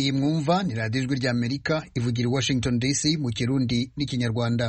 iyi mwumva ni radiyo ijwi ry'amerika ivugira i washington dc mu kirundi n'ikinyarwanda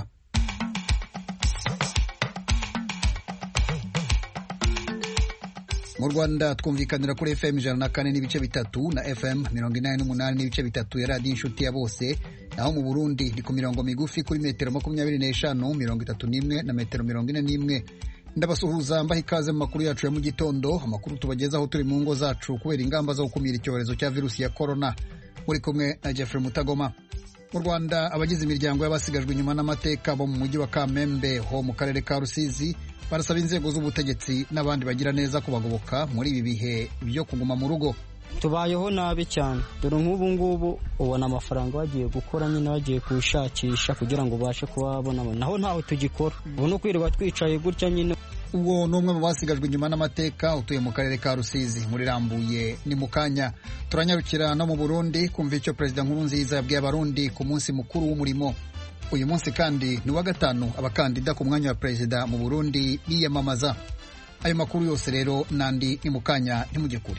mu rwanda twumvikanira kuri fm ijana na kane n'ibice bitatu na fm mirongo inani n'umunani n'ibice bitatu ya radiyo inshuti ya bose naho mu burundi ni ku mirongo migufi kuri metero makumyabiri n'eshanu mirongo itatu n'imwe na metero mirongo ine n'imwe ndabasuhuza mbaha ikaze mu makuru yacu ya mu gitondo amakuru tubagezaho turi mu ngo zacu kubera ingamba zo gukumira icyorezo cya virusi ya korona muri kumwe na jeffrey mutagoma mu rwanda abagize imiryango y'abasigajwe inyuma n'amateka bo mu mujyi wa kamembe ho mu karere ka rusizi barasaba inzego z'ubutegetsi n'abandi bagira neza kubagoboka muri ibi bihe byo kuguma mu rugo tubayeho nabi cyane dore nk'ubu ngubu ubona amafaranga bagiye gukora nyine bagiye kuwushakisha kugira ngo ubashe kuba wabona naho ntaho tugikora ubu ni ukwirirwa twicaye gutya nyine uwo ni umwe mu basigajwe inyuma n'amateka utuye mu karere ka rusizi muri rambuye ni mu kanya turanyarukira no mu burundi kumva icyo perezida nkurunziza yabwiye abarundi ku munsi mukuru w'umurimo uyu munsi kandi ni uwa gatanu abakandida ku mwanya wa perezida mu burundi biyamamaza ayo makuru yose rero n'andi ni mu kanya ntimujye kure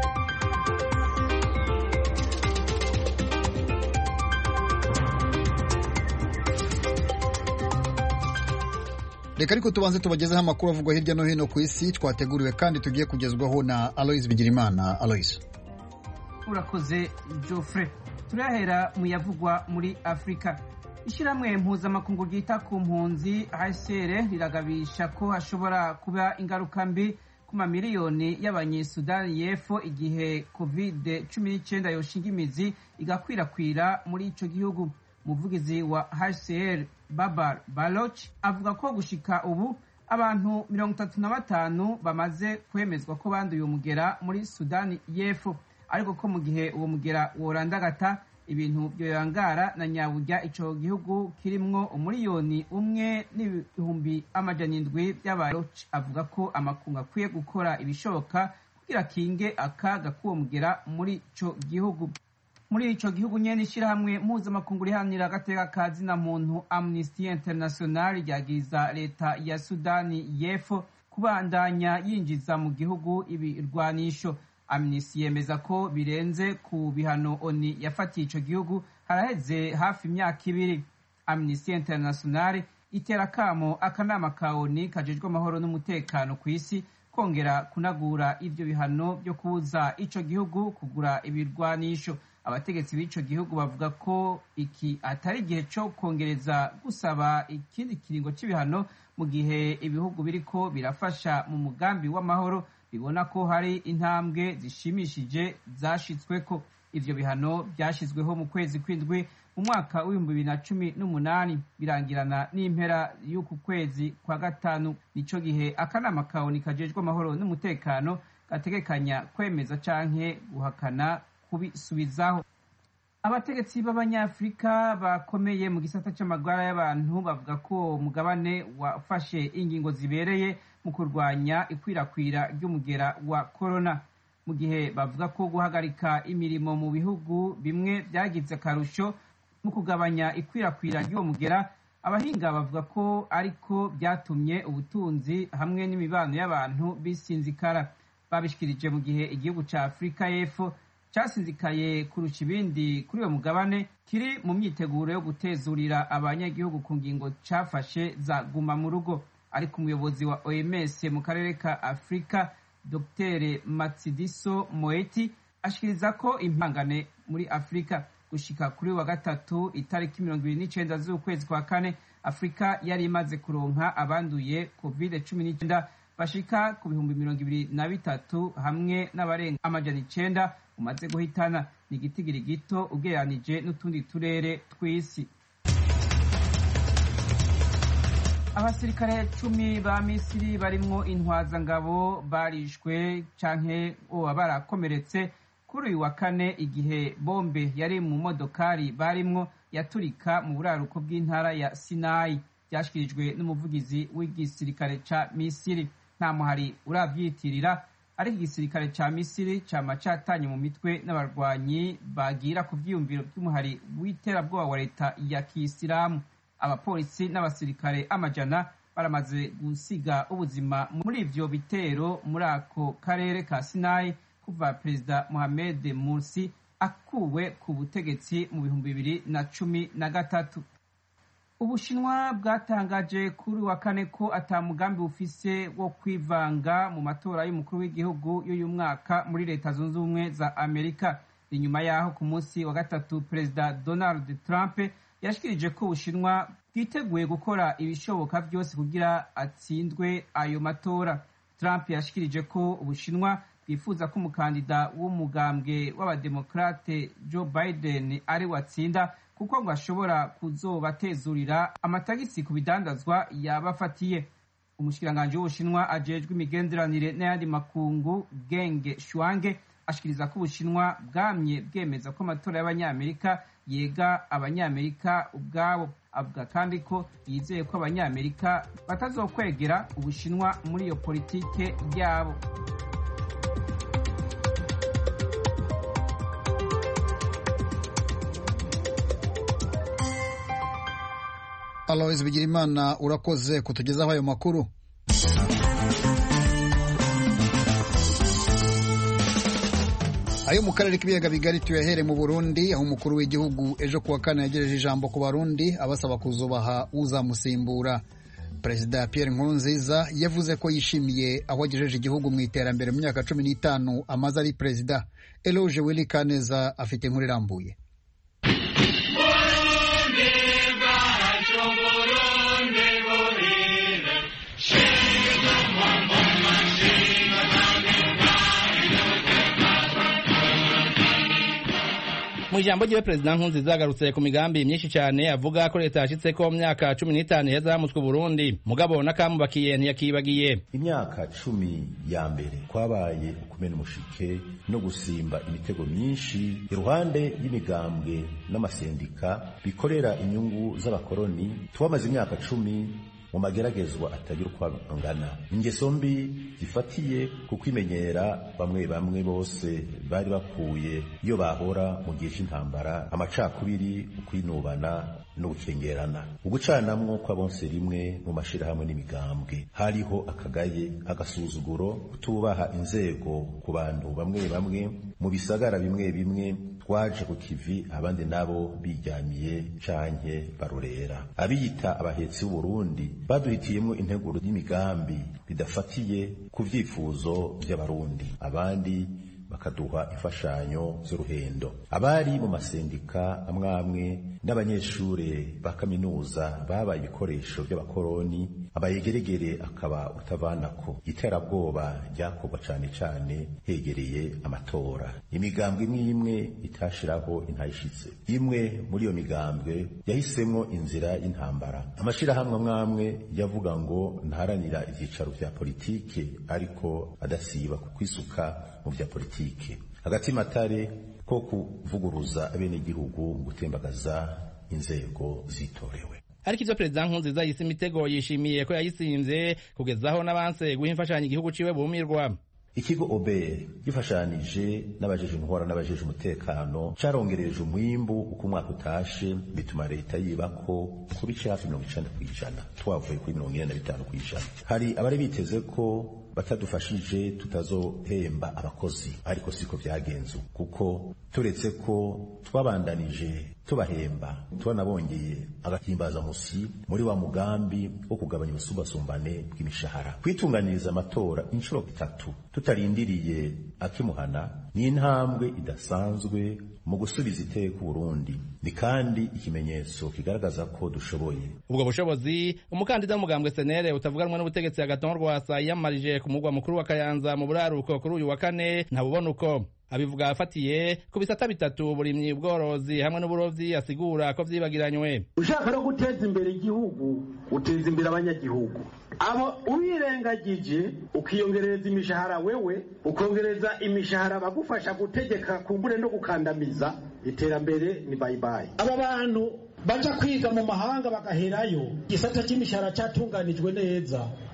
reka ariko tubanze tubagezeho amakuru avugwa hirya no hino ku isi twateguriwe kandi tugiye kugezwaho na aloise bigirimana aloise urakoze Geoffrey turahera mu yavugwa muri afurika ishyirahamwe mpuzamakungu ryita ku mpunzi hcr riragabisha ko hashobora kuba ingaruka mbi ku mamiliyoni y'abanyesudani y'epfo igihe covid cumi n'icyenda yoshinga imizi igakwirakwira muri icyo gihugu umuvugizi wa hcr babar baloch avuga ko gushika ubu abantu mirongo itatu na batanu bamaze kwemezwa ko banduye umugera muri sudani y'epfo ariko ko mu gihe uwo mugera worandagata ibintu byoyangara na nyaburya ico gihugu kirimwo umuriyoni umwe n'ibihumbi amajana indwi by'abaroch avuga ko amakungu akwiye gukora ibishoboka kugira kinge akaga k'uwo mugera muri ico gihugu muri ico gihugu nyene ishirahamwe mpuzamakungu riharanira agateka ka zina muntu amnesty international ryagiriza leta ya sudani y'epfo kubandanya yinjiza mu gihugu ibirwanisho amnesty yemeza ko birenze ku bihano oni yafatiye ico gihugu haraheze hafi imyaka ibiri amnesty international itera kamo akanama ka oni kajejwe amahoro n'umutekano ku isi kongera kunagura ivyo bihano vyo kubuza ico gihugu kugura ibirwanisho abategetsi b'ico gihugu bavuga ko iki atari igihe co kongereza gusaba ikindi kiringo c'ibihano mu gihe ibihugu biriko birafasha mu mugambi w'amahoro bibona ko hari intambwe zishimishije zashitsweko ivyo bihano vyashizweho mu kwezi kw'indwi mu mwaka w'ibihumbi bibiri na cumi n'umunani birangirana n'impera y'uku kwezi kwa gatanu nico gihe akanama kawoni kajejwe amahoro n'umutekano gategekanya kwemeza canke guhakana kubisubizaho abategetsi b'abanyafurika bakomeye mu gisata c'amagara y'abantu bavuga ko umugabane wafashe ingingo zibereye mu kurwanya ikwirakwira ry'umugera wa korona mu gihe bavuga ko guhagarika imirimo mu bihugu bimwe byagize akarusho mu kugabanya ikwirakwira ry'uwo mugera abahinga bavuga ko ariko byatumye ubutunzi hamwe n'imibano y'abantu bisinzikara babishikirije mu gihe igihugu ca afurika y'epfo cyasinzikaye kurusha ibindi kuri uwo mugabane kiri mu myiteguro yo gutezurira abanyagihugu ku ngingo cyafashe za guma mu rugo ariko umuyobozi wa oms mu karere ka afurika dr matsidiso moeti ashikiriza ko impangane muri afurika gushika kuri wa gatatu itariki mirongo ibiri n'icenda z'ukwezi kwa kane afurika yari imaze kuronka abanduye covid cumi n'icyenda bashika ku bihumbi mirongo ibiri na bitatu hamwe n'abarenga amajana icenda umaze guhitana ni igitigiri gito ugereranije n'utundi turere tw'isi abasirikare cumi ba misiri barimwo intwazangabo barishwe canke oba barakomeretse kuri uyu wa kane igihe bombe yari mu modokari barimwo yaturika mu buraruko bw'intara ya sinayi byashyikirijwe n'umuvugizi w'igisirikare ca misiri nta muhari uravyitirira ariko igisirikare ca misiri cama catanye mu mitwe n'abarwanyi bagira ku vyiyumviro vy'umuhari w'iterabwoba wa leta ya kisilamu abapolisi n'abasirikare amajana baramaze gusiga ubuzima muri ivyo bitero muri ako karere ka sinayi kuva perezida mohamed mursi akuwe ku butegetsi mu bihumbi bibiri na cumi na gatatu ubushinwa bwatangaje kuri wa kane ko ata mugambi bufise wo kwivanga mu matora y'umukuru w'igihugu y'uyu mwaka muri leta zunze ubumwe za amerika inyuma yaho ku munsi wa gatatu perezida donald trump yashikirije ko ubushinwa bwiteguye gukora ibishoboka byose kugira atsindwe ayo matora trump yashikirije ko ubushinwa bwifuza ko umukandida w'umugambwe w'abademokrate joe biden ari watsinda kuko ngo ashobora kuzobatezurira amatagisi ku bidandazwa yabafatiye umushikiranganji w'ubushinwa ajejwe imigenderanire n'ayandi makungu genge shuange ashikiriza ko ubushinwa bwamye bwemeza ko amatora y'abanyamerika yega abanyamerika ubwabo avuga kandi ko yizeye ko abanyamerika batazokwegera ubushinwa muri iyo politike yabo aloise bigirimana urakoze kutugezaho ayo makuru ayo mu karere k'ibiyaga bigari tuyahere mu burundi aho umukuru w'igihugu ejo kuwa kane yagejeje ijambo ku barundi abasaba kuzubaha uzamusimbura perezida pierre nkurunziza yavuze ko yishimiye aho agejeje igihugu mu iterambere mu myaka cumi n'itanu amaze ari perezida eloge willy kaneza afite inkuru irambuye mu ijambo ryiwe perezida nkurunziza yagarutse ku migambi myinshi cyane avuga ko leta yashyitse ko mu myaka cumi n'itanu iheza yamutswe uburundi mugabo n'akamubakiye ntiyakibagiye imyaka cumi ya mbere kwabaye ukumena umushike no gusimba imitego myinshi iruhande y'imigambwe n'amasendika bikorera inyungu z'abakoroni twamaze imyaka cumi mu mageragezwa atagira uko angana ingeso mbi zifatiye ku kwimenyera bamwe bamwe bose bari bakuye iyo bahora mu gihe cy'intambara amacakubiri ukwinubana no gukengerana ugucanamwo kw'abonse rimwe mu mashirahamwe n'imigambwe hariho akagaye agasuzuguro kutubaha inzego ku bantu bamwe bamwe mu bisagara bimwe bimwe twaje ku kivi abandi nabo bijyamiye canke barorera abiyita abahetsi b'uburundi baduhitiyemo integuro y'imigambi bidafatiye ku vyifuzo vy'abarundi abandi bakaduha imfashanyo z'uruhendo abari mu masendika amwamwe n'abanyeshure ba kaminuza babaye ibikoresho by'abakoroni abayegeregere akaba utavanako iterabwoba ryakorwa cane cane hegereye amatora imigambwe imwe imwe itashiraho intayishitse imwe muri iyo migambwe yahisemwo inzira y'intambara amashirahamwe amwamwe yavuga ngo ntaharanira ivyicaro vya politike ariko adasiba ku kwisuka mu vya politike hagati matare ko kuvuguruza abenegihugu mu gutembagaza inzego zitorewe ariko ivyo perezida nkurunziza yise imitego yishimiye ko yayisinze kugezaho n'abanse guha imfashanyo igihugu ciwe bumirwa ikigo obr gifashanije n'abajeje intwara n'abajeje umutekano carongereje umwimbu uko umwaka utashe bituma leta yibako ku bice hafi mirongo icenda kw'ijana twavuye kuri mirongo ine na bitanu kw'ijana hari abari biteze ko batadufashije tutazohemba abakozi ariko siko vyagenze kuko turetse ko twabandanije tubahemba tubanabongeye agahimbaza musi muri wa mugambi wo kugabanya ubusumbasumbane bw'imishahara kwitunganiriza amatora inshuro itatu tutarindiriye akimuhana ni intambwe idasanzwe mu gusubiza iteka Burundi ni kandi ikimenyetso kigaragaza ko dushoboye ubwo bushobozi umukandida w'umugambwe senere utavuganwa n'ubutegetsi agaton rwasa yiyamamarije ku mugwa mukuru wa kayanza mu buraruko kuri uyu wa kane ntabubona uko abivuga afatiye ku bisata bitatu burimyi ubworozi hamwe n'uburovyi asigura ko vyibagiranywe ushaka no guteza imbere igihugu uteza imbere abanyagihugu abo ubirengagije ukiyongereza imishahara wewe ukongereza imishahara abagufasha gutegeka kumbure no gukandamiza iterambere ni bayibayi aba bantu baja kwiga mu mahanga bagaherayo igisata c'imishahara catunganijwe neza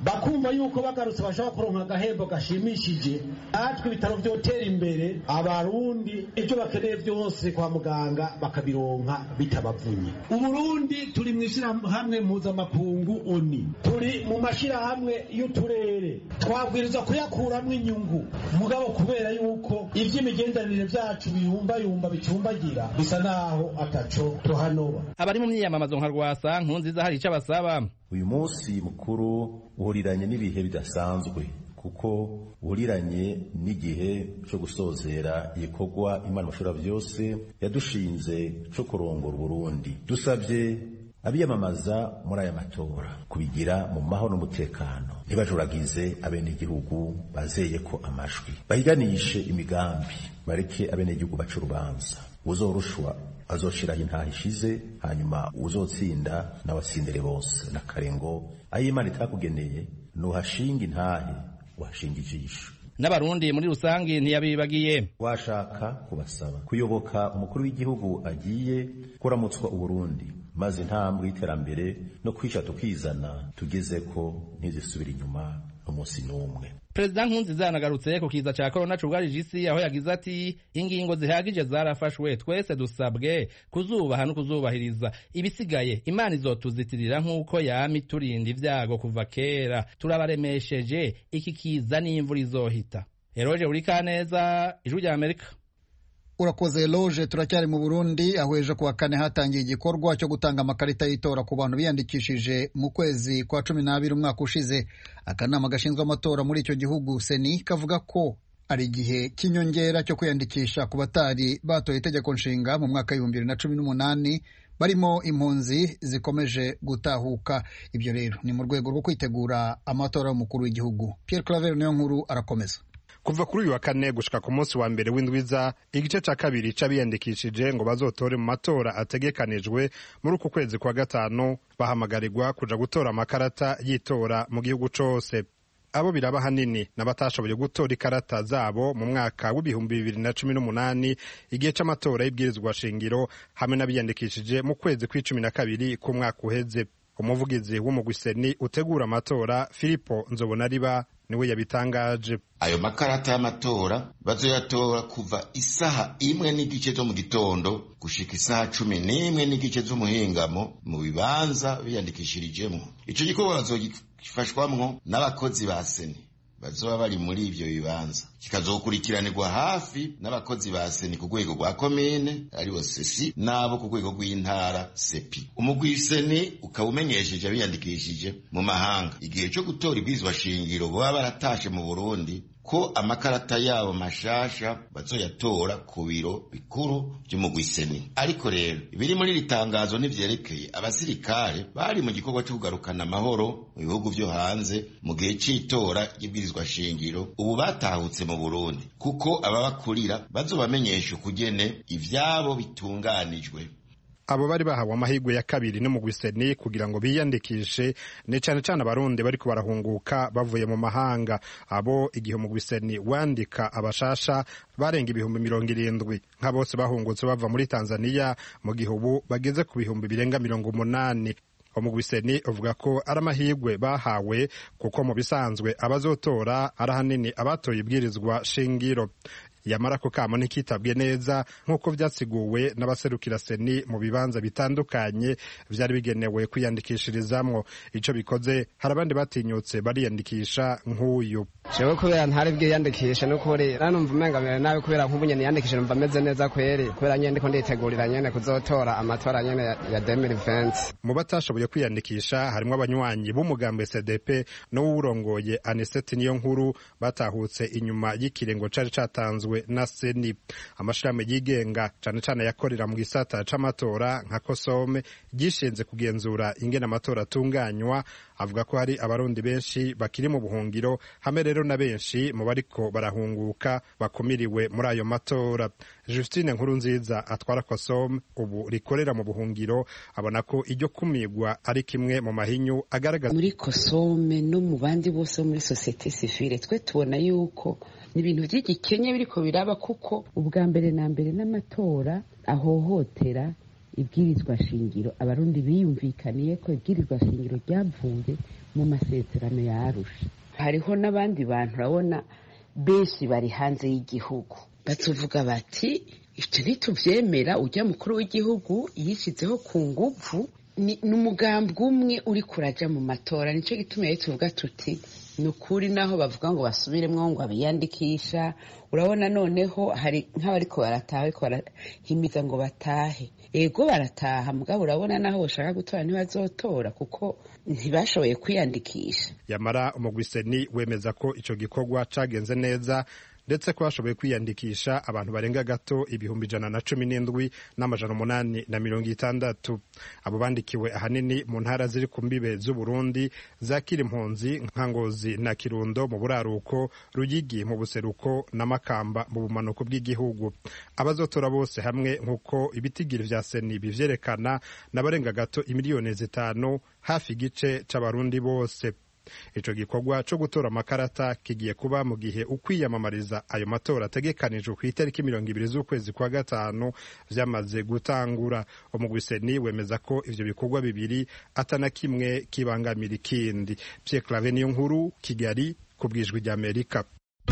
bakumva yuko bagarutse bashobora kuronka agahembo gashimishije natwe ibitaro vyotera imbere abarundi ibyo bakeneye byose kwa muganga bakabironka bitabavunye uburundi turi mu ishyirahamwe mpuzamakungu oni turi mu mashyirahamwe y'uturere twabwirizwa kuyakuramwo inyungu mugabo kubera yuko ivy'imigenderanire vyacu biyumbayumba bicumbagira bisa naho ataco tuhanoba abari mu myiyamamazo nka rwasa nkunziza hari ico abasaba uyu munsi mukuru uhuriranye n'ibihe bidasanzwe kuko uhuriranye n'igihe cyo gusozera igikorwa imana mashuri byose yadushinze cyo kurongora uburundi dusabye abiyamamaza muri aya matora kubigira mu mahoro n'umutekano ntibajuragize abenegihugu bazeye ko amajwi bahiganishe imigambi bareke abenegihugu baca urubanza uzorushwa azoshiraho intaha ishize hanyuma uzotsinda n'abatsindire bose na karengo aho imana itakugeneye nuhashinga intahe uhashinga ijisho n'abarundi muri rusange ntiyabibagiye washaka kubasaba kuyoboka umukuru w'igihugu agiye kuramutswa uburundi maze intambwe y'iterambere no kwisha tukizana tugeze ko ntizisubira inyuma n'umunsi n'umwe perezida nkunziza yanagarutse ku kiza cya korona cugarije isi aho yagize ati ingingo zihagije zarafashwe twese dusabwe kuzubaha no kuzubahiriza ibisigaye imana izotuzitirira nk'uko yama iturinda ibyago kuva kera turabaremesheje iki kiza n'imvura izohita eroje uri kaneza ijwi rya amerika urakoze loje turacyari mu burundi aho ejo kuwa kane hatangiye igikorwa cyo gutanga amakarita y'itora ku bantu biyandikishije mu kwezi kwa cumi n'abiri umwaka ushize akanama gashinzwe amatora muri icyo gihugu seni kavuga ko ari igihe cy'inyongera cyo kwiyandikisha ku batari batoye itegeko nshinga mu mwaka w'ibihumbi bibiri na cumi n'umunani barimo impunzi zikomeje gutahuka ibyo rero ni mu rwego rwo kwitegura amatora y'umukuru w'igihugu Pierre Claver niyo nkuru arakomeza kuva kuri uyu wa kane gushika ku munsi wa mbere w'indwiza igice ca kabiri c'abiyandikishije ngo bazotore mu matora ategekanijwe muri uku kwezi kwa gatanu bahamagarirwa kuja gutora amakarata y'itora mu gihugu cose abo biraba hanini n'abatashoboye gutora ikarata zabo mu mwaka w'ibihumbi bibiri na cumi n'umunani igihe c'amatora y'ibwirizwa shingiro hamwe n'abiyandikishije mu kwezi kw'icumi na kabiri k'umwaka uheze umuvugizi w'umugwiseni utegura amatora filipo nzobonariba niwe yabitangaje ayo makarata y'amatora bazoyatora kuva isaha imwe n'igice zo mu gitondo gushika isaha cumi n'imwe n'igice z'umuhingamo mu bibanza biyandikishirijemo ico gikorwa bazogifashwamwo n'abakozi ba seni bazoba bari muri ivyo bibanza kikazokurikiranirwa hafi n'abakozi ba seni ku rwego rwa komine aribo sesi n'abo ku rwego rw'intara sepi umugwi seni ukaba umenyesheje abiyandikishije mu mahanga igihe co gutora ibwirizwa shingiro baba baratashe mu burundi ko amakarata yabo mashasha bazoyatora ku biro bikuru vy'umugwiseni ariko rero ibiri muri iri tangazo ntivyerekeye abasirikare bari mu gikorwa co kugarukana amahoro mu bihugu vyo hanze mu gihe c'itora ry'ibwirizwa shingiro ubu batahutse mu burundi kuko ababakurira bazobamenyesha ukugene ivyabo bitunganijwe abo bari bahawe amahirwe ya kabiri n'umugwiseni kugira ngo biyandikishe ni cane cane abarundi bariko barahunguka bavuye mu mahanga abo igihe umugwiseni wandika abashasha barenga ibihumbi mirongo irindwi nka bose bahungutse bava muri tanzaniya mu gihe ubu bageze ku bihumbi birenga mirongo umunani umugwiseni uvuga ko ari amahirwe bahawe kuko mu bisanzwe abazotora ari ahanini abatoye ibwirizwa shingiro yamara ko kamo ntikitabwe neza nk'uko vyasiguwe n'abaserukira seni mu bibanza bitandukanye vyari bigenewe kwiyandikishirizamwo ico bikoze hari abandi batinyutse bariyandikisha nk'uyu jewe kubera ntari bwiyandikishe n'ukuri nanumva umenga mbere nabi kubera nk'ubu nyene niyandikishe numva meze neza kweri kubera nyene ndiko nditegurira nyene kuzotora amatora nyene ya 2020 mu batashoboye kwiyandikisha harimwo abanywanyi b'umugambwe cdp n'uwurongoye aniseti niyo nkuru batahutse inyuma y'ikirengo cari catanzwe na seni amashirahamwe yigenga cane cane yakorera mu gisata c'amatora nka kosome gishinze kugenzura ingene amatora atunganywa avuga ko hari abarundi benshi bakiri mu buhungiro hamwe rero na benshi mu bariko barahunguka bakumiriwe muri ayo matora justine nkuru nziza atwara kosome ubu rikorera mu buhungiro abona ko iryo kumigwa ari kimwe mu mahinyu agaragaza muri kosome no mu bandi bose bo muri sosiyete sivile twe tubona yuko ni ibintu by'igikenye biriko biraba kuko ubwa mbere na mbere n'amatora ahohotera ibwirizwa shingiro abarundi biyumvikaniye ko ibwirizwa shingiro ryavuye mu masezerano ya arusha hariho n'abandi bantu urabona benshi bari hanze y'igihugu batuvuga bati ibyo ntitubyemera ujya mukuru w'igihugu yishyizeho ku nguvu ni umugambi umwe uri kurajya mu matora nicyo gituma rero tuvuga tuti ni ukuri naho bavuga ngo basubiremo ngo abiyandikisha urabona noneho hari nk'abariko barataha bariko barahimiza ngo batahe ego barataha mugabo urabona naho bashaka gutora ntibazotora kuko ntibashoboye kwiyandikisha yamara umugwiseni wemeza ko ico gikorwa cagenze neza ndetse ko bashoboye kwiyandikisha abantu barenga gato ibihumbi ijana na cumi n'indwi n'amajana umunani na mirongo itandatu abo bandikiwe ahanini mu ntara ziri ku mbibe z'uburundi zakira impunzi nka ngozi na kirundo mu buraruko ruyigi mu buseruko na makamba mu bumanuko bw'igihugu abazotora bose hamwe nk'uko ibitigiri vya seni bivyerekana n'abarenga gato imiliyoni zitanu hafi igice c'abarundi bose ico gikorwa co gutora amakarata kigiye kuba mu gihe ukwiyamamariza ayo matora ategekanijwe ku itariki mirongo ibiri z'ukwezi kwa gatanu vyamaze gutangura umugwiseni wemeza ko ivyo bikorwa bibiri atana kimwe kibangamira ikindi Pierre Claver niyo nkuru Kigali ku bwijwi ry'Amerika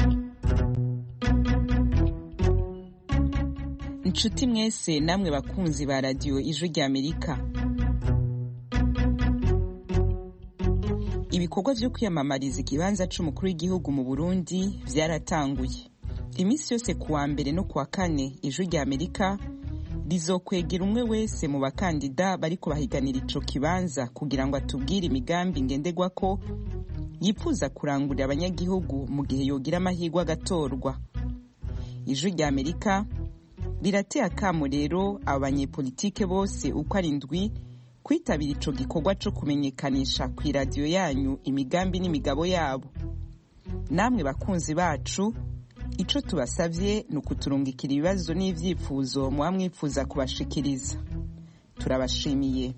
inshuti mwese namwe bakunzi ba radiyo ijwi ry'Amerika ibikorwa vyo kwiyamamariza ikibanza c'umukuru w'igihugu mu Burundi vyaratanguye iminsi yose kuwa mbere no kuwa kane ijwi rya Amerika rizokwegera umwe wese mu bakandida bariko bahiganira ico kibanza kugira ngo atubwire imigambi ngenderwako yifuza kurangurira abanyagihugu mu gihe yogira amahirwe agatorwa ijwi rya Amerika rirateye akamo rero abo banyepolitike bose uko ari ndwi kwitabira ico gikorwa co kumenyekanisha ku iradiyo yanyu imigambi n'imigabo yabo namwe bakunzi bacu ico tubasavye ni ukuturungikira ibibazo n'ivyifuzo muba mwifuza kubashikiriza turabashimiye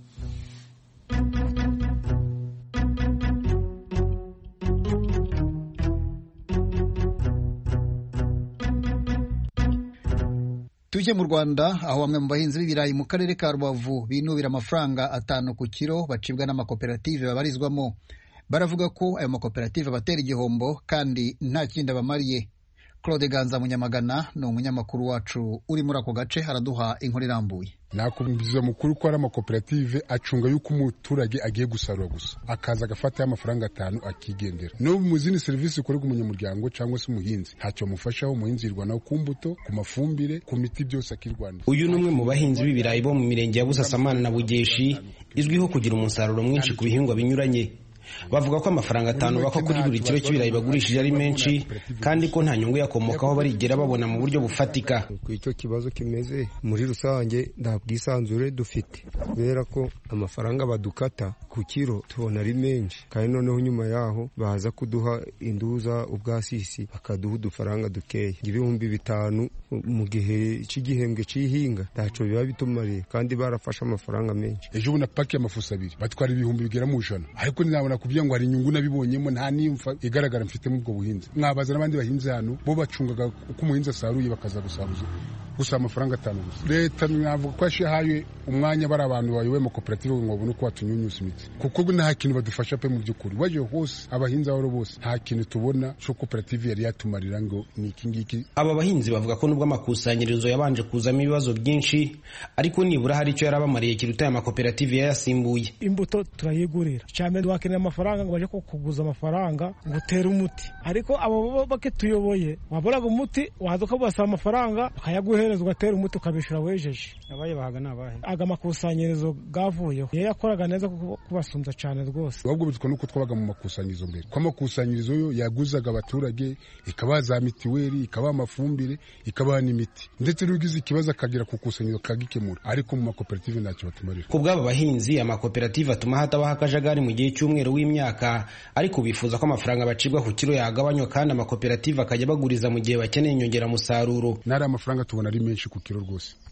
tujye mu rwanda aho bamwe mu bahinzi b'ibirayi mu karere ka rubavu binubira amafaranga atanu ku kiro bacibwa n'amakoperative babarizwamo baravuga ko ayo makoperative abatera igihombo kandi nta kindi abamariye claude ganza munyamagana ni umunyamakuru wacu uri muri ako gace araduha inkuru irambuye nakubwiza mukuru ko ari amakoperative acunga yuko umuturage agiye gusarura gusa akaza agafataho amafaranga atanu akigendera no mu zindi serivisi zikorerwa umunyamuryango cyangwa se umuhinzi ntacyo amufashaho umuhinzi yirwanaho ku mbuto ku mafumbire ku miti byose akirwanira uyu ni umwe mu bahinzi b'ibirayi bo mu mirenge ya busasamana na bugeshi izwiho kugira umusaruro mwinshi ku bihingwa binyuranye bavuga ko amafaranga atanu bako kuri buri kiro cy'ibirayi bagurishije ari menshi kandi ko nta nyungu yakomokaho barigera babona mu buryo bufatika ku icyo kibazo kimeze muri rusange nta bwisanzure dufite kubera ko amafaranga badukata ku kiro tubona ari menshi kandi noneho nyuma yaho baza kuduha induza ubwasisi bakaduha udufaranga dukeya ibihumbi bitanu mu gihe cy'igihembwe cy'ihinga ntacyo biba bitumariye kandi barafashe amafaranga menshi ejo bundi paki y'amafuso abiri batwara ibihumbi bigera mu ijana ariko nabona kubwira ngo hari inyungu nabibonyemo nta n'imfa igaragara mfite muri ubwo buhinzi mwabaza n'abandi bahinzi hano bo bacungaga uko umuhinzi asaruye bakaza gusaruza gusa amafaranga atanu gusa leta navuga ko yashihaye umwanya bari abantu bayoboye amakoperative ngo babone uko batunyunyuza imiti kuko nta kintu badufasha pe mu by'ukuri waje hose abahinzi aho bose nta kintu tubona cyo koperative yari yatumarira ngo ni iki ngiki aba bahinzi bavuga ko nubwo amakusanyirizo yabanje kuzamo ibibazo byinshi ariko nibura hari icyo yarabamariye kiruta aya makoperative yayasimbuye imbuto turayigurira cyane wakenera amafaranga ngo baje kuguza amafaranga ngo utere umuti ariko abo bake tuyoboye waboraga umuti waza ukabasaba amafaranga bakayaguhereza ugatera umuti ukabishyura wejeje abaye bahaga ni abahe aga makusanyirizo gavuyeho iyo yakoraga neza kubasumbya cyane rwose ahubwo bitwa nuko twabaga mu makusanyirizo mbere ko amakusanyirizo yo yaguzaga abaturage ikabaha za mitiweli ikabaha amafumbire ikabaha n'imiti ndetse n'ugize ikibazo akagera ku ikusanyirizo akagikemura ariko mu makoperative ntacyo batumarira ku bw'aba bahinzi amakoperative atuma hatabaho akajagari mu gihe cy'umweru w'imyaka ariko bifuza ko amafaranga bacibwa ku kiro yagabanywa kandi amakoperative akajya baguriza mu gihe bakeneye inyongeramusaruro n'ari amafaranga tubona ari menshi ku kiro rwose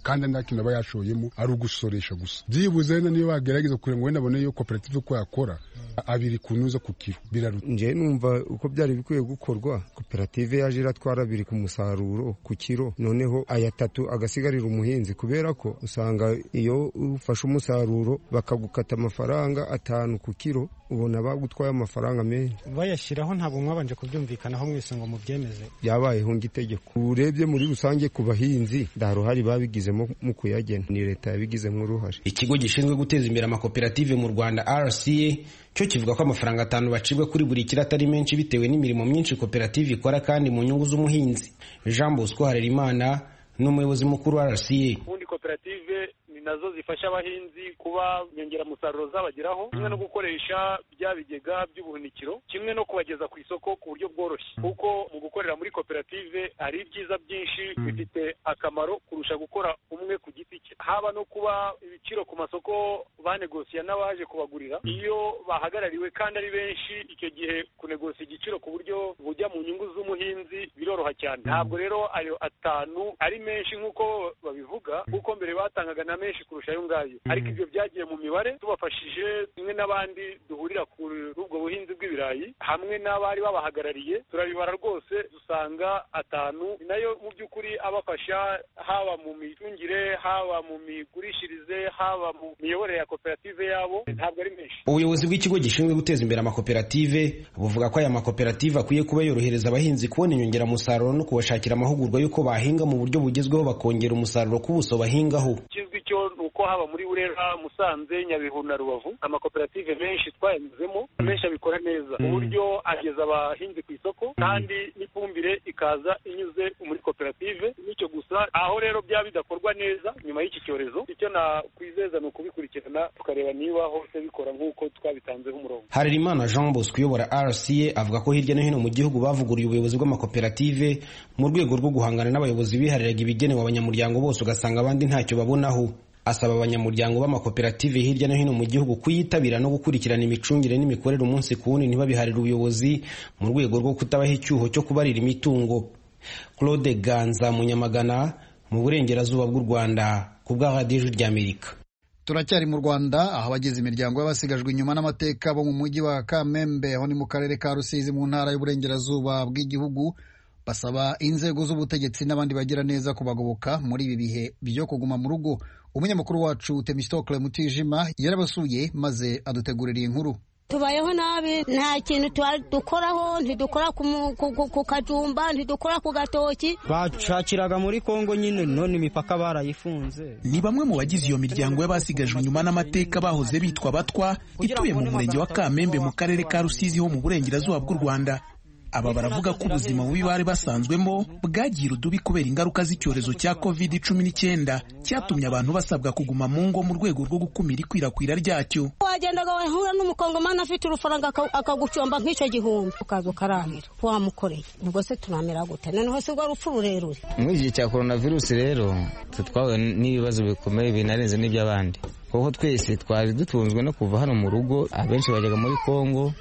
kandi nta kintu aba yashoyemo ari ugusoresha gusa byibuze wenda niyo bagerageza kugira ngo wenda abone iyo koperative uko yakora abiri ku nuza ku kiro biraruta nje numva uko byari bikwiye gukorwa koperative yaje iratwara abiri ku musaruro ku kiro noneho aya atatu agasigarira umuhinzi kubera ko usanga iyo ufashe umusaruro bakagukata amafaranga atanu ku kiro ubona bagutwaye amafaranga menshi bayashyiraho ntabwo mwabanje kubyumvikanaho mwese ngo mubyemeze byabayeho itegeko urebye muri rusange ku bahinzi nta ruhare babigizemo mu kuyagena ni leta yabigizemo uruhare ikigo gishinzwe guteza imbere amakoperative mu rwanda rca cyo kivuga ko amafaranga atanu bacibwa kuri buri kiro atari menshi bitewe n'imirimo myinshi koperative ikora kandi mu nyungu z'umuhinzi jean bosco harerimana ni umuyobozi mukuru wa rca ubundi koperative ni nazo zifasha abahinzi kuba inyongeramusaruro zabageraho kimwe no gukoresha bya bigega by'ubuhunikiro kimwe no kubageza ku isoko ku buryo bworoshye kuko mu gukorera muri koperative hari ibyiza byinshi bifite akamaro kurusha gukora umwe ku giti cye haba no kuba ibiciro ku masoko banegosiya n'abaje kubagurira iyo bahagarariwe kandi ari benshi icyo gihe kunegosiya igiciro ku buryo bujya mu nyungu z'umuhinzi biroroha cyane ntabwo rero ayo atanu ari menshi nk'uko babivuga kuko mbere batangaga na menshi kurusha ayo ngayo ariko ibyo byagiye mu mibare tubafashije kimwe n'abandi duhurira kuri ubwo buhinzi bw'ibirayi hamwe n'abari babahagarariye turabibara rwose dusanga atanu ni nayo mu by'ukuri abafasha haba mu micungire haba mu migurishirize haba mu miyoborere ya koperative yabo ntabwo ari menshi ubuyobozi bw'ikigo gishinzwe guteza imbere amakoperative buvuga ko aya makoperative akwiye kuba yorohereza abahinzi kubona inyongeramusaruro no kubashakira amahugurwa y'uko bahinga mu buryo bugezweho bakongera umusaruro ku buso bahingaho ikizwi cyo ni uko haba muri burera musanze nyabihu na rubavu amakoperative menshi twayanyuzemo menshi abikora neza ku buryo ageza abahinzi ku isoko kandi n'ifumbire ikaza inyuze muri koperative n'icyo gusa aho rero byaba bidakorwa neza nyuma y'iki cyorezo icyo nakwizeza ni ukubikurikirana tukareba niba hose bikora nk'uko twabitanzeho umurongo harerimana jean bosco uyobora rca avuga ko hirya no hino mu gihugu bavuguriye ubuyobozi bw'amakoperative mu rwego rwo guhangana n'abayobozi bihariraga ibigenewe abanyamuryango bose ugasanga abandi ntacyo babonaho asaba abanyamuryango b'amakoperative hirya no hino mu gihugu kuyitabira no gukurikirana imicungire n'imikorere umunsi ku wundi ntibabiharire ubuyobozi mu rwego rwo kutabaha icyuho cyo kubarira imitungo claude ganza munyamagana mu burengerazuba bw'u rwanda ku bwa radiyo ry'amerika turacyari mu rwanda aho abagize imiryango y'abasigajwe inyuma n'amateka bo mu mujyi wa kamembe aho ni mu karere ka rusizi mu ntara y'uburengerazuba bw'igihugu basaba inzego z'ubutegetsi n'abandi bagira neza kubagoboka muri ibi bihe byo kuguma mu rugo umunyamakuru wacu temistokle mutijima yarabasuye maze adutegurira iyi nkuru tubayeho nabi nta kintu dukoraho ntidukora ku kajumba ntidukora ku gatoki bashakiraga muri kongo nyine none imipaka barayifunze ni bamwe mu bagize iyo miryango y'abasigajwe inyuma n'amateka bahoze bitwa batwa ituye mu murenge wa kamembe mu karere ka rusizi ho mu burengerazuba bw'u rwanda aba baravuga ko ubuzima bubi bari basanzwemo bwagiye urudubi kubera ingaruka z'icyorezo cya covid cumi n'icyenda cyatumye abantu basabwa kuguma mu ngo mu rwego rwo gukumira ikwirakwira ryacyo wagendaga wahura n'umukongomani afite urufaranga akagucomba nk'icyo gihumbi ukaza ukaramira wamukoreye ubwo se turamera gute noneho si rwo rupfu rurerure muri iki gihe cya korona virusi rero twahuye n'ibibazo bikomeye binarenze n'iby'abandi kuko twese twari dutunzwe no kuva hano mu rugo abenshi bajyaga muri kongo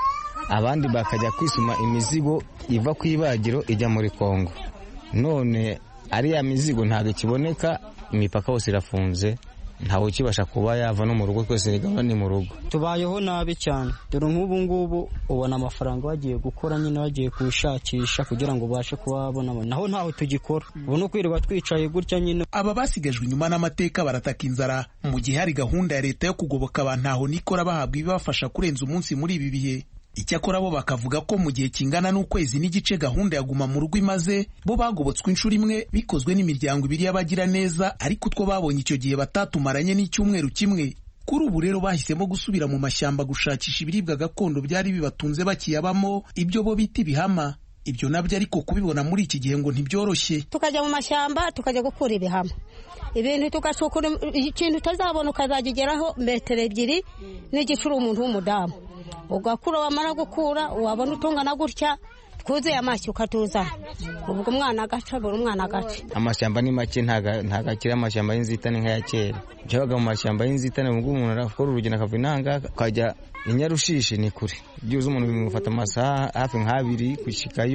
abandi bakajya kwisuma imizigo iva ku ibagiro ijya muri kongo none ariya mizigo ntabwo ikiboneka imipaka yose irafunze ntawe ukibasha kuba yava no mu rugo twese ni mu rugo tubayeho nabi cyane dore nk'ubu ngubu ubona amafaranga wagiye gukora nyine wagiye kuwushakisha kugira ngo ubashe kuba wabona naho ntaho tugikora ubu ni ukwirirwa twicaye gutya nyine aba basigajwe inyuma n'amateka barataka inzara mu gihe hari gahunda ya leta yo kugoboka abantu aho nikora bahabwa ibibafasha kurenza umunsi muri ibi bihe icyakora bo bakavuga ko mu gihe kingana n'ukwezi n'igice gahunda ya guma mu rugo imaze bo bagobotswe inshuro imwe bikozwe n'imiryango ibiri y'abagira neza ariko utwo babonye icyo gihe batatumaranye n'icyumweru kimwe kuri ubu rero bahisemo gusubira mu mashyamba gushakisha ibiribwa gakondo byari bibatunze bakiyabamo ibyo bo bita ibihama ibyo nabyo ariko kubibona muri iki gihe ngo ntibyoroshye tukajya mu mashyamba tukajya gukura ibihama ibintu tugacukura ikintu utazabona ukazagigeraho metero ebyiri n'igicuri umuntu w'umudamu ugakura wamara gukura wabona utungana gutya twuzuye amashyi ukatuzana ubwo umwana agaca buri umwana agaca amashyamba ni make ntabwo akiri amashyamba y'inzitane nk'aya kera byabaga mu mashyamba y'inzitane ubwo umuntu arakora urugendo akava inanga akajya i nyarushishi ni kure byibuze umuntu bimufata amasaha hafi nk'abiri gushyikayo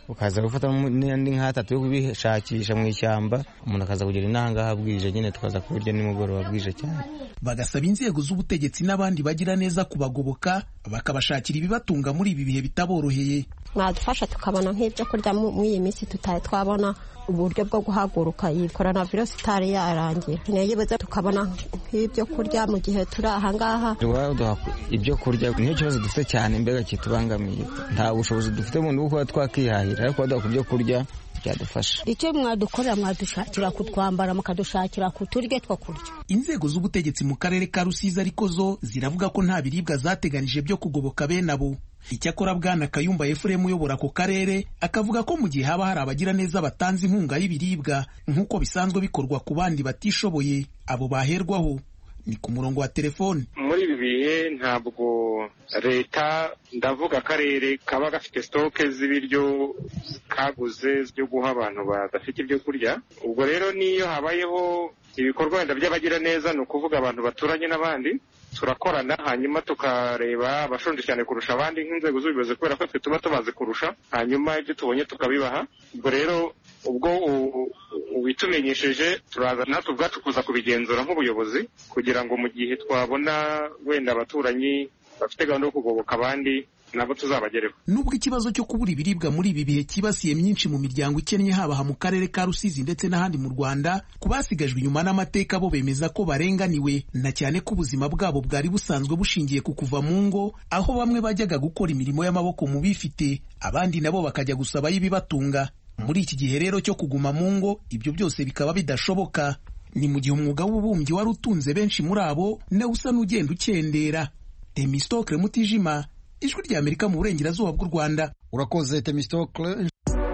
ukaza gufata n'andi nk'atatu yo kubishakisha mu ishyamba umuntu akaza kugira inahangaha bwije nyine tukaza kubirya nimugoroba bwije cyane bagasaba inzego z'ubutegetsi n'abandi bagira neza kubagoboka bakabashakira ibibatunga muri ibi bihe bitaboroheye mwadufasha tukabona nk'ibyo kurya muri iyi minsi tutari twabona uburyo bwo guhaguruka iyi korona virusi itari yarangira ntiyibuze tukabona nk'ibyo kurya mu gihe turi ahangaha ibyo kurya niyo kibazo dufite cyane mbega kitubangamiye nta bushobozi dufite bundi bwo kuba twakihahira ariko baduha ku byo kurya byadufasha icyo mwadukorera mwadushakira kutwambara mukadushakira ku turyo two kurya inzego z'ubutegetsi mu karere ka rusizi ariko zo ziravuga ko nta biribwa zateganije byo kugoboka bene abo icyakora bwana kayumba efuremu uyobora ako karere akavuga ko mu gihe haba hari abagira neza batanze inkunga y'ibiribwa nk'uko bisanzwe bikorwa ku bandi batishoboye abo baherwaho ni ku murongo wa telefone muri ibi bihe ntabwo leta ndavuga akarere kaba gafite sitoke z'ibiryo kaguze byo guha abantu badafite ibyo kurya ubwo rero n'iyo habayeho ibikorwa wenda by'abagira neza ni ukuvuga abantu baturanye n'abandi turakorana hanyuma tukareba abashonje cyane kurusha abandi nk'inzego z'ubuyobozi kubera ko twe tuba tubazi kurusha hanyuma ibyo tubonye tukabibaha ubwo rero ubwo ubitumenyesheje turaza natwe ubwacu kuza kubigenzura nk'ubuyobozi kugira ngo mu gihe twabona wenda abaturanyi bafite gahunda yo kugoboka abandi nabo tuzabagereho nubwo ikibazo cyo kubura ibiribwa muri ibi bihe cyibasiye myinshi mu miryango ikennye haba mu karere ka rusizi ndetse n'ahandi mu rwanda ku basigajwe inyuma n'amateka bo bemeza ko barenganiwe na cyane ko ubuzima bwabo bwari busanzwe bushingiye ku kuva mu ngo aho bamwe bajyaga gukora imirimo y'amaboko mu bifite abandi nabo bakajya gusabayo ibibatunga muri iki gihe rero cyo kuguma mu ngo ibyo byose bikaba bidashoboka ni mu gihe umwuga w'ububumbyi wari utunze benshi muri abo nawe usa n'ugenda ukendera temistokle mutijima ijwi rya amerika mu burengerazuba bw'u rwanda urakoze temistokle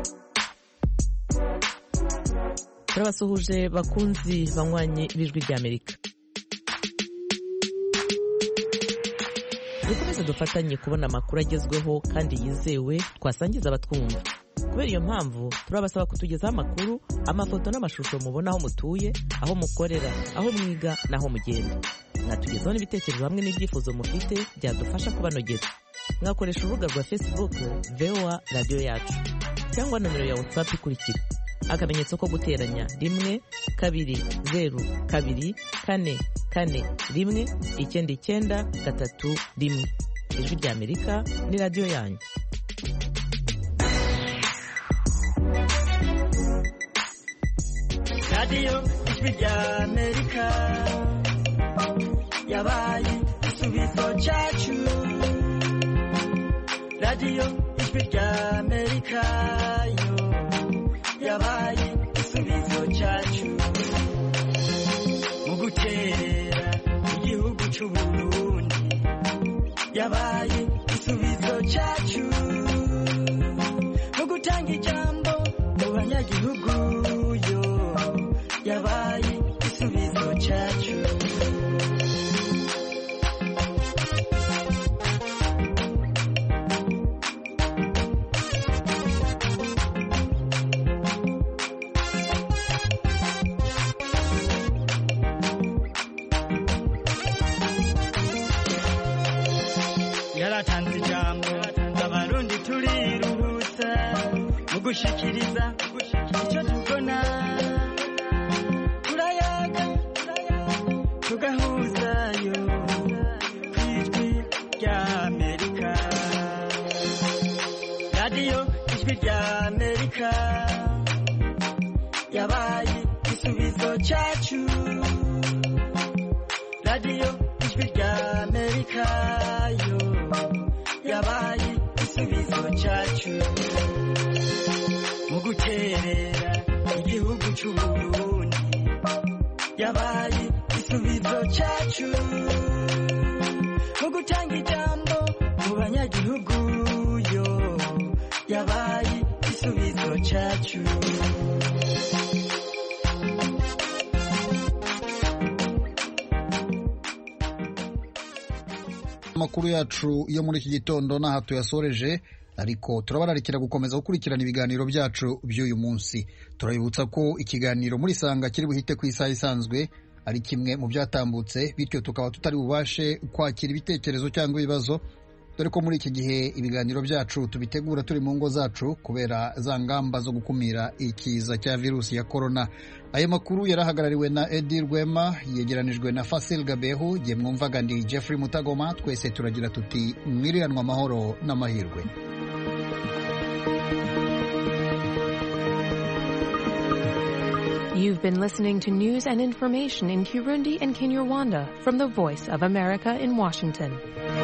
turabasuhuje bakunzi banywanyi b'ijwi rya amerika dukomeze dufatanye kubona amakuru agezweho kandi yizewe twasangiza abatwumva kubera iyo mpamvu turabasaba kutugezaho amakuru amafoto n'amashusho mubona aho mutuye aho mukorera aho mwiga n'aho mugenda mwatugezaho n'ibitekerezo hamwe n'ibyifuzo mufite byadufasha kubanogera mwakoresha urubuga rwa facebook voa radiyo yacu cyangwa nomero ya whatsapp ikurikira akamenyetso ko guteranya rimwe kabiri zeru kabiri kane kane rimwe icyenda icyenda gatatu rimwe ijwi rya amerika ni radiyo yanyu radiyo ijwi rya amerika yabaye igisubizo cyacu radiyo ijwi rya amerika yo yabaye igisubizo cyacu mu gukerera igihugu cy'u burundi yabaye igisubizo cyacu mu gutanga ijambo mu banyagihugu yo yabaye igisubizo cyacu yaratanze ijambo abarundi turiruhutsa mu gushikiriza icyo tubona turayaga tugahuzayo ku ijwi rya amerika radiyo ijwi rya amerika yabaye igisubizo cyacu radiyo ijwi rya amerika yo yabaye igisubizo cyacu mu guterera igihugu cy'u burundi yabaye igisubizo cyacu mu gutanga ijambo mu banyagihugu yo yabaye igisubizo cyacu amakuru yacu yo muri iki gitondo n'aha tuyasoreje ariko turabararikira gukomeza gukurikirana ibiganiro byacu by'uyu munsi turabibutsa ko ikiganiro muri sanga kiri buhite ku isaha isanzwe ari kimwe mu byatambutse bityo tukaba tutari bubashe kwakira ibitekerezo cyangwa ibibazo dore ko muri iki gihe ibiganiro byacu tubitegura turi mu ngo zacu kubera za ngamba zo gukumira ikiza cya virusi ya korona ayo makuru yarahagarariwe na edi rwema yegeranijwe na fasil gabehu igihe mwumvaga ndi jeffrey mutagoma twese turagira tuti mwiriranwa amahoro n'amahirwe You've been listening to news and information in Kirundi and Kinyarwanda from the Voice of America in Washington.